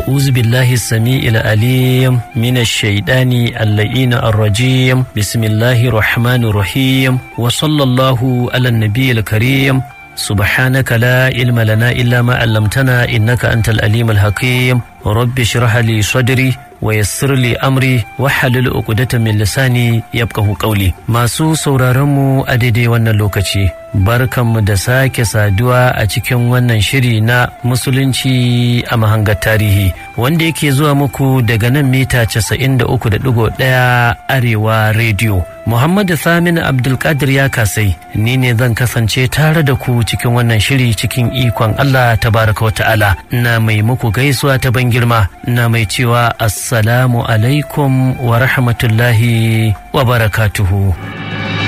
أعوذ بالله السميع العليم من الشيطان اللئين الرجيم بسم الله الرحمن الرحيم وصلى الله على النبي الكريم سبحانك لا علم لنا إلا ما علمتنا إنك أنت الأليم الحكيم رب اشرح لي صدري ويسر لي أمري وحلل عقدة من لساني يبقه قولي masu sauraronmu a daidai wannan lokaci barkanmu da sake saduwa a cikin wannan shiri na musulunci a mahangar tarihi wanda yake zuwa muku daga nan mita 93.1 arewa rediyo Muhammadu Samin Abdulkadir ya kasai ni ne zan kasance tare da ku cikin wannan shiri cikin ikon Allah tabaraka wa ta'ala na mai muku gaisuwa ta ban girma na mai cewa assalamu alaikum wa rahmatullahi wa barakatuhu.